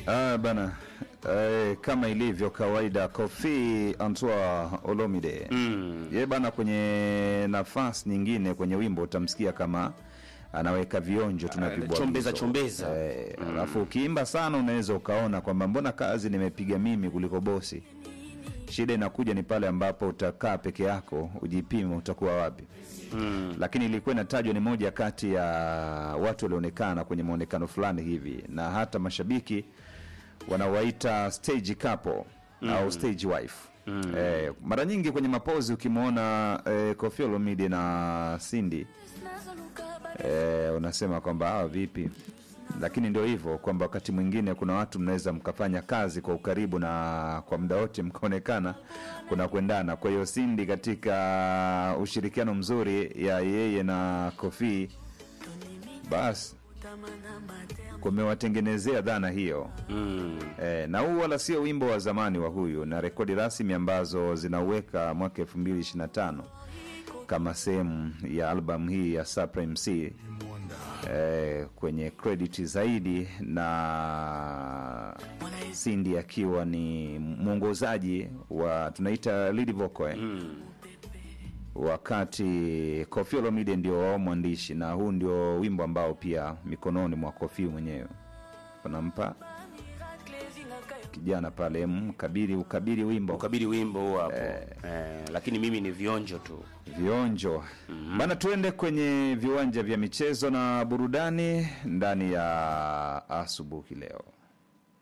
Ah, bana eh, kama ilivyo kawaida Kofi Antoine Olomide Mm. ye bana, kwenye nafasi nyingine kwenye wimbo utamsikia kama anaweka vionjo tunavibwagizo chombeza, chombeza. eh, alafu ukiimba sana unaweza ukaona kwamba mbona kazi nimepiga mimi kuliko bosi. Shida inakuja ni pale ambapo utakaa peke yako ujipime utakuwa wapi. Mm. Lakini ilikuwa inatajwa ni moja kati ya watu walioonekana kwenye maonekano fulani hivi, na hata mashabiki wanawaita stage couple au stage wife. Eh, mara nyingi kwenye mapozi ukimwona eh, Koffi Olomide na Cindy eh, unasema kwamba hawa vipi, lakini ndio hivyo kwamba wakati mwingine kuna watu mnaweza mkafanya kazi kwa ukaribu na kwa muda wote mkaonekana kuna kuendana. Kwa hiyo Cindy katika ushirikiano mzuri ya yeye na Koffi, basi kumewatengenezea dhana hiyo Mm. e, na huu wala sio wimbo wa zamani wa huyu, na rekodi rasmi ambazo zinauweka mwaka 2025 kama sehemu ya albamu hii ya Supreme C e, kwenye credit zaidi na Cindy akiwa ni mwongozaji wa tunaita lead vocal eh? wakati Koffi Olomide ndio wao mwandishi, na huu ndio wimbo ambao pia mikononi mwa Koffi mwenyewe wanampa kijana pale mkabiri ukabiri wimbo ukabiri wimbo huo hapo eh, lakini mimi ni vionjo tu vionjo bana. Tuende kwenye viwanja vya michezo na burudani ndani ya asubuhi leo.